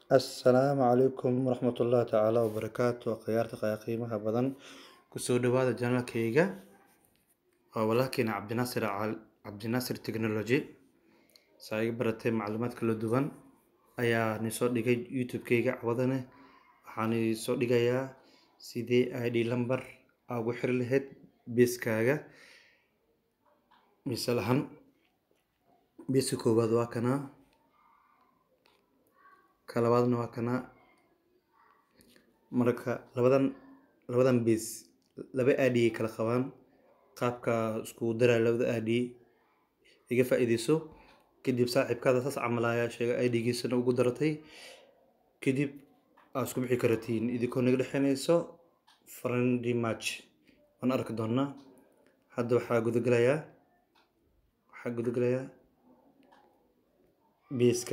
assalaamu calaykum waraxmatullaahi tacaala wabarakaatu khiyaarta qaya qiimaha badan kusoo dhawaada janalkayga waa walaalkeena cabdinaasir cal- cabdinaasir technology saa iga baratay macluumaad kala duwan ayaa ni soo dhigay youtube-kayga cawadane waxaan soo dhigayaa sidee id lamber aa ugu xiri lahayd beeskaaga misal ahaan beeska koowaad waa kanaa ka labaadna waa kanaa marka labadan labadan bees laba adi ay kala qabaan qaabka iskugu daraya labada adi iga faa-iideyso kadib saaxiibkaada saas camal ayaa sheegay idigiisana ugu daratay kadib aa isku bixi karatiin idinkoo naga dhexeynayso friendly match waan arki doonaa hadda waxaa gudagelayaa waxaa gudagelayaa beeska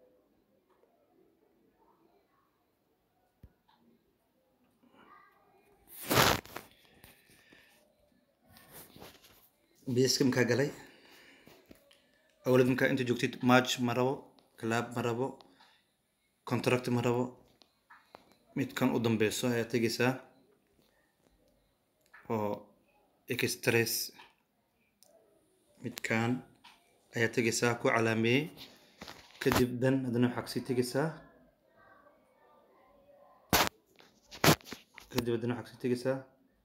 beeska markaa galay awlad markaa inta joogtid match ma rabo club ma rabo contract ma rabo midkan u dambeyso ayaa tegeysaa oo extress midkan ayaa tegeysaa ku calaameeyey kadib dan haddana waxaa kasii tegeysaa kadib haddana waxaa kasii tegeysaa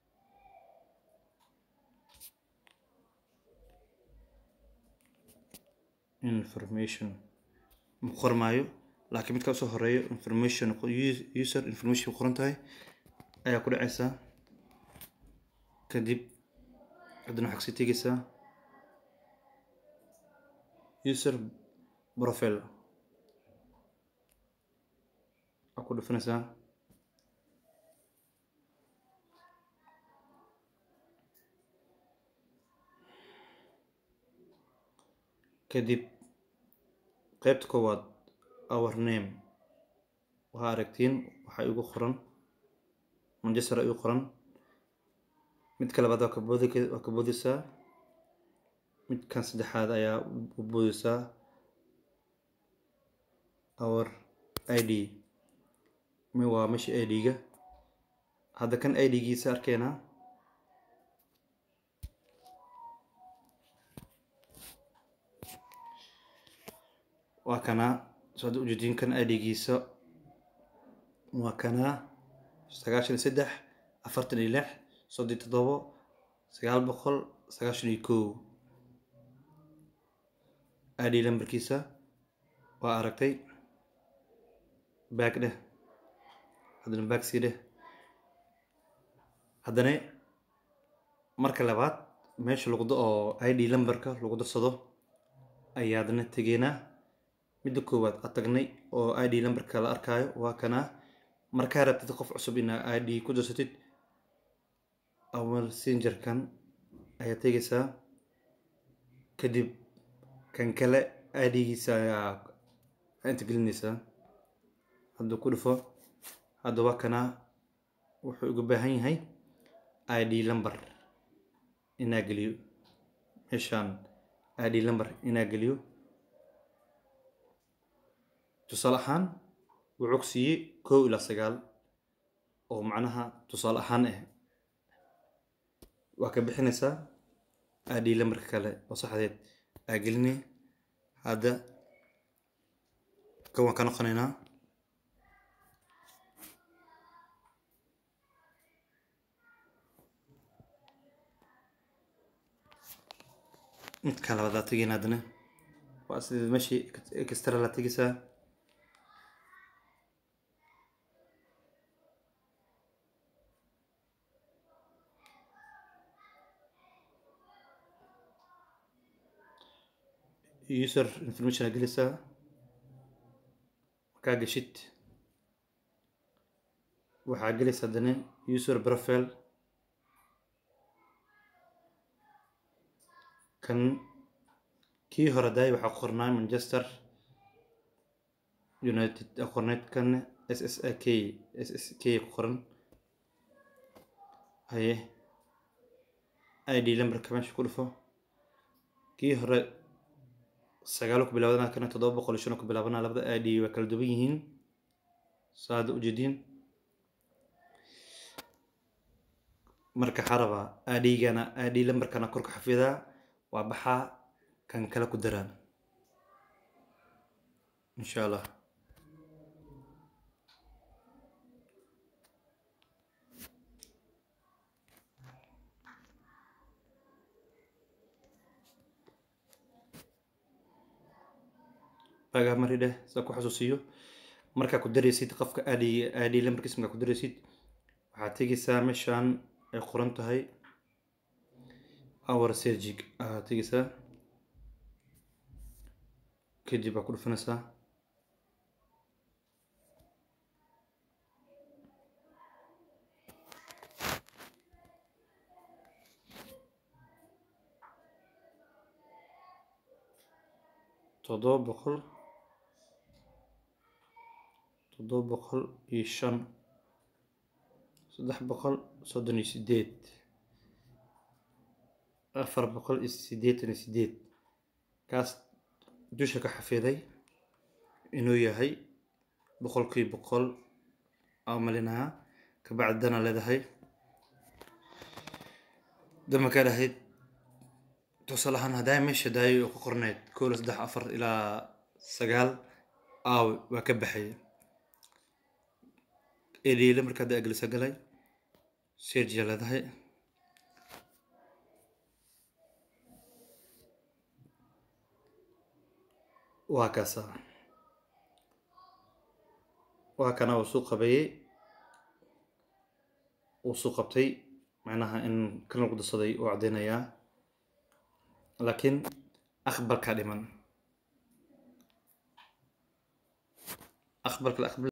information ma qormaayo laakiin midkaa usoo horeeyo information user information qoran tahay ayaa ku dhaceysaa kadib haddana waxaa kasii tegeysaa user profile aa ku dhufanaysaa kadib qaybta koowaad our name waxaa aragtiin waxaa igu qoran manchester igu qoran midka labaad waa kaboodi waa ka boodeysaa midkan saddexaad ayaa u boodeysaa our id mi waa meesha id-ga hadda kan id-giisa arkeenaa waa kanaa so hadda ujeediin kan id-giisa waa kanaa sagaashan iyo saddex afartan iyo lix soddon toddobo sagaal boqol sagaashan iyo kow id lambarkiisa waa aragtay baag dheh haddana baag sii dheh haddana marka labaad meesha lagu oo id lambarka lagu darsado ayaadna tegeynaa midda koowaad aad tagnay oo id lambarka la arkaayo waa kanaa markaa rabtid qof cusub inaa id ku darsatid awal sinjarkan ayaa tegeysaa kadib kan kale id-giisa ayaa inta gelinaysaa hadduu ku dhufo hadda waa kanaa wuxuu uga baahan yahay id lamber inaa geliyo meeshaan id lamber inaa geliyo tusaale ahaan wuxuu ku siiyey kow ilaa sagaal oo macnaha tusaale ahaan ah waa ka bixinaysaa id lambarka kale oo saxdeed aa gelinay hadda kan waan ka noqonaynaa midka labaad aa tegeyna haddana waa sida meeshii extra la tegeysaa user information aa gelaysaa markaa geshid waxaa gelaysa haddana user profile kan kii hore daay waxaa qornaa manchester united aa qorneyd kan s s a k s s k ku qoran haye id lambarka meesha ku dhufo kii hore sagaalo ku bilaabana kana toddoba boqol iyo shan oo ku bilaabana labada id waa kala duwan yihiin saada ujeediin marka waxaa rabaa adhigana adhi lambarkana korka xafidaa waa baxaa kan kale ku daraan insha allah bagaa mari dheh saa ku xasuusiyo markaa ku daraysid qofka adhi adhi lambarkiisa markaa ku daraysid waxaad tegeysaa meeshaan ay qoran tahay our sergig ayaad tegeysaa kadib waa ku dhufanaysaa toddoba boqol toddoba boqol iyo shan saddex boqol soddon iyo sideed afar boqol iyo siddeetan iyo sideed kaas dusha ka xafiday inuu yahay boqolkii boqol aa malinaha kabacdi dana leedahay dama ka dhahayd tusaale ahaan haddaa meesha daayo oo ku qorneyd kow saddex afar ilaa sagaal aawe waa ka baxaya eliile marka hadda agelisa galay sergia leedahay waa kaasa waa kana uu suu qabeeyey uu suu qabtay macnaha in kan lagu darsaday uu caddeynayaa laakiin aqbalka dhiman aqbalka la aqbal